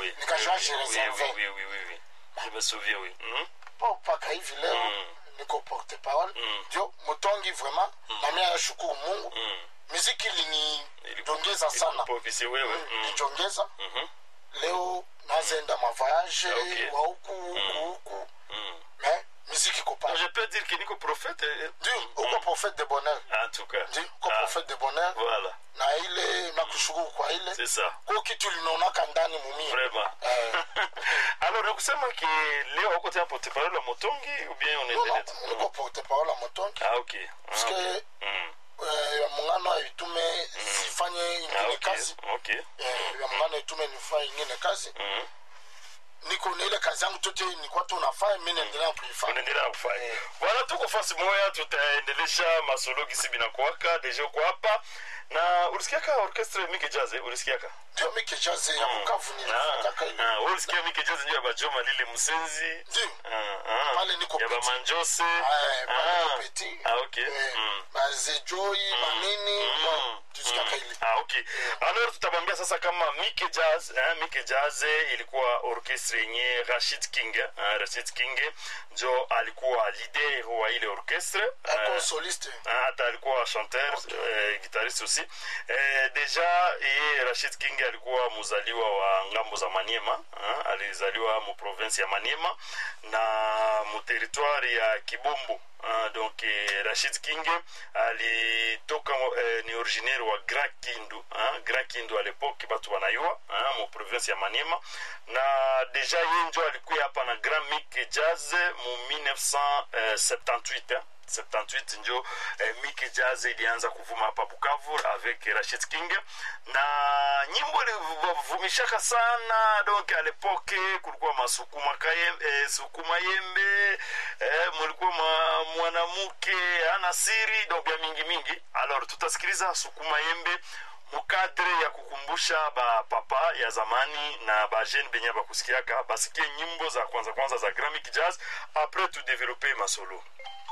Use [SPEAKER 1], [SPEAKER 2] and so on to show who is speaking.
[SPEAKER 1] oui.
[SPEAKER 2] Nikajua
[SPEAKER 1] Oui,
[SPEAKER 2] je
[SPEAKER 1] oui,
[SPEAKER 2] réservais.
[SPEAKER 1] oui, oui, oui, oui, oui. Je me souviens, oui. Mhm.
[SPEAKER 2] po mpaka hivi leo
[SPEAKER 1] Mm.
[SPEAKER 2] niko porte parole
[SPEAKER 1] Mm.
[SPEAKER 2] ndio mutongi vraiment na mimi nashukuru mungu
[SPEAKER 1] Mm.
[SPEAKER 2] muziki
[SPEAKER 1] Ili-
[SPEAKER 2] ilinijongeza sana
[SPEAKER 1] Ilikuprofisi wewe.
[SPEAKER 2] Mm,
[SPEAKER 1] Mm.
[SPEAKER 2] nijongeza
[SPEAKER 1] Mhm.
[SPEAKER 2] leo nazenda mavoyage
[SPEAKER 1] Okay.
[SPEAKER 2] wa huku huku huku
[SPEAKER 1] Mm.
[SPEAKER 2] mais muziki iko
[SPEAKER 1] Je
[SPEAKER 2] pale
[SPEAKER 1] peux dire que niko prophète. eh,
[SPEAKER 2] ndio uko prophète de bonheur
[SPEAKER 1] En tout cas.
[SPEAKER 2] ndio uko
[SPEAKER 1] Ah,
[SPEAKER 2] prophète de bonheur
[SPEAKER 1] Voilà,
[SPEAKER 2] na ile nakushukuru kwa ile
[SPEAKER 1] c'est ça.
[SPEAKER 2] ko kitu linaonaka ndani mumie
[SPEAKER 1] Vraiment.
[SPEAKER 2] Eh.
[SPEAKER 1] Alors, nakusema ki leo uko tena porte parole ya Motongi ou bien
[SPEAKER 2] Non,
[SPEAKER 1] unaendelea
[SPEAKER 2] non,
[SPEAKER 1] tu?
[SPEAKER 2] niko porte parole ya motongi
[SPEAKER 1] Ah, ok. Ah,
[SPEAKER 2] parce
[SPEAKER 1] ok.
[SPEAKER 2] que
[SPEAKER 1] Mm.
[SPEAKER 2] eh, ya muungano itume sifanye
[SPEAKER 1] Ah,
[SPEAKER 2] ingine
[SPEAKER 1] ok.
[SPEAKER 2] kazi
[SPEAKER 1] Ok.
[SPEAKER 2] Eh, ya muungano itume nifanye ingine kazi
[SPEAKER 1] Mm.
[SPEAKER 2] niko na ile kazi yangu tote nikuwa tu nafanya mi naendelea kuifanya
[SPEAKER 1] unaendelea kufanya bwana tuko fasi moya tutaendelesha masolo gisi binakuwaka deja uko hapa na ulisikiaka orchestre mike jazz eh? ulisikiaka
[SPEAKER 2] ndio mi kejaze ya bukavu nilifanyaka ile
[SPEAKER 1] Ah, ah, wewe ulisikia mike jazz ndio ya bajoma lile msenzi
[SPEAKER 2] ndio
[SPEAKER 1] Ah, ah.
[SPEAKER 2] Pale niko
[SPEAKER 1] ya
[SPEAKER 2] petit.
[SPEAKER 1] bamanjose
[SPEAKER 2] Eh, pale
[SPEAKER 1] Ah.
[SPEAKER 2] petit.
[SPEAKER 1] Ah, ok.
[SPEAKER 2] Eh,
[SPEAKER 1] Mm.
[SPEAKER 2] bazejoi manini
[SPEAKER 1] Mm.
[SPEAKER 2] bon, tusikiaka ile
[SPEAKER 1] Ah, ok. Alors tutabambia sasa kama Mike Jazz, eh, Mike Jazz ilikuwa orchestre yenye Rashid King, eh, Rashid King njo alikuwa leader wa ile orchestre.
[SPEAKER 2] ako
[SPEAKER 1] Eh,
[SPEAKER 2] soliste
[SPEAKER 1] Ah, hata alikuwa chanteur eh, guitariste aussi eh, deja yeye rashid king alikuwa mzaliwa wa ngambo za maniema ah, alizaliwa mu province ya maniema na mu territoire ya kibombo ah, donc eh, rashid king alitoka eh, ni originaire wa grand kindu ah, grand kindu à l'époque batu wanayua ah, mu province ya maniema na deja ye njo alikuya hapa na grand mic jazz mu 1978 eh. 78 njo eh, Mickey Jazz ilianza kuvuma hapa Bukavu avec Rashid King na nyimbo ilivumishaka sana donc à l'époque kulikuwa masukuma kayembe, eh, sukuma yembe eh, mulikuwa ma, mwanamke ana siri donc ya mingi mingi alors tutasikiliza sukuma yembe mukadre ya kukumbusha ba papa ya zamani na ba jeune benye bakusikiaka basikie nyimbo za kwanza kwanza za Grammy Jazz après tu développer masolo